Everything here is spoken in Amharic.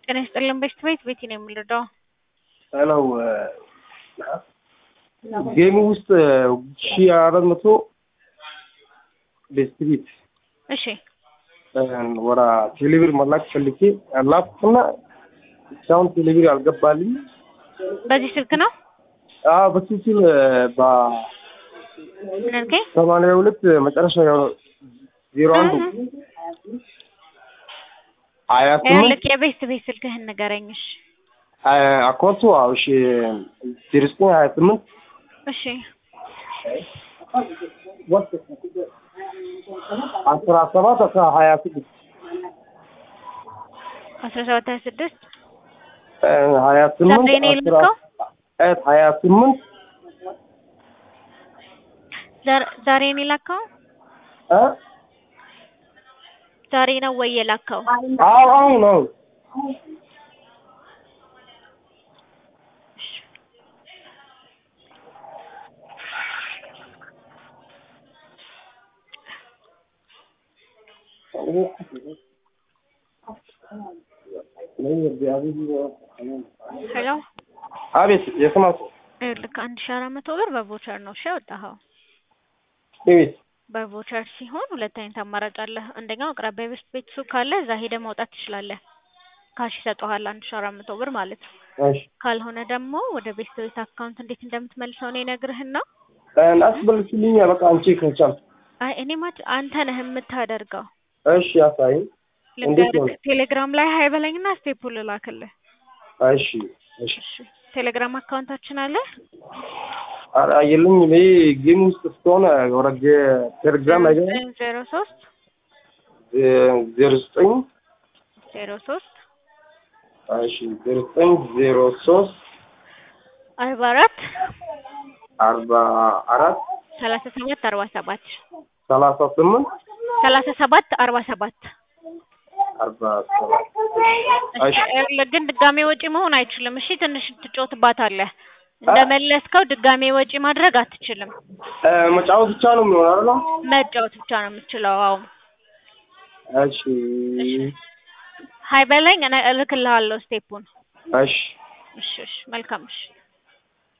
ጤና ይስጥልን ቤት ቤት ቤቲ ነው የምንረዳው። ሄሎ ጌሙ ውስጥ ሺ አራት መቶ ቤስቲቪት እሺ ወደ ቴሌብር መላክ ፈልጌ ላኩና እስካሁን ቴሌብር አልገባልኝ። በዚህ ስልክ ነው በትክክል ምን አልከኝ? በሰማንያ ሁለት መጨረሻ ዜሮ አንድ ሀያ ስምንት ልክ የቤት ቤት ስልክህን ንገረኝ። እሺ አካውንቱ አዎ፣ እሺ ዜሮ ዘጠኝ ሀያ ስምንት እሺ አስራ ሰባት አስራ ሀያ ስድስት አስራ ሰባት ሀያ ስድስት ሀያ ስምንት ዛሬ ነው የላከው? ሀያ ስምንት ዛር- ዛሬ ነው የላከው? እ ዛሬ ነው ወይ የላከው? አዎ አሁን ነው ሄሎ አቤት የስማት ልክ አንድ ሺህ አራት መቶ ብር በቮቸር ነው እሺ ያወጣኸው። ቤት በቮቸር ሲሆን ሁለት አይነት አማራጭ አለ። አንደኛው አቅራቢያ ቤት ቤት ሱቅ ካለ እዛ ሄደህ ማውጣት ትችላለህ። ካሽ ይሰጠዋል አንድ ሺህ አራት መቶ ብር ማለት ነው። እሺ ካልሆነ ደግሞ ወደ ቤት ቤት አካውንት እንዴት እንደምትመልሰው ነው ይነግርህና አስበልሽልኝ በቃ አንቺ ከቻል አይ እኔ ማች አንተ ነህ የምታደርገው። እሺ አሳይኝ እንዴት ነው? ልንገርህ ቴሌግራም ላይ ሀይ በለኝና ስቴፑል ልላክልህ። እሺ እሺ እሺ ቴሌግራም አካውንታችን አለ ኧረ የለኝ እኔ ጌም ውስጥ ስትሆነ ወደ ቴሌግራም ላይ ዜሮ ሶስት ዜሮ ዘጠኝ ዜሮ ሶስት እሺ ዜሮ ዘጠኝ ዜሮ ሶስት አርባ አራት አርባ አራት ሰላሳ ሰባት አርባ ሰባት ሰላሳ ስምንት ሰላሳ ሰባት አርባ ሰባት አርባ ሰባት እሺ ግን ድጋሜ ወጪ መሆን አይችልም። እሺ ትንሽ ትጮትባታለህ። እንደመለስከው ድጋሜ ወጪ ማድረግ አትችልም። እ መጫወት ብቻ ነው የሚሆነው አይደል? መጫወት ብቻ ነው የምትችለው። አዎ እሺ ሀይ በለኝ እኔ እልክልሃለሁ ስቴፑን። እሺ እሺ እሺ መልካም እሺ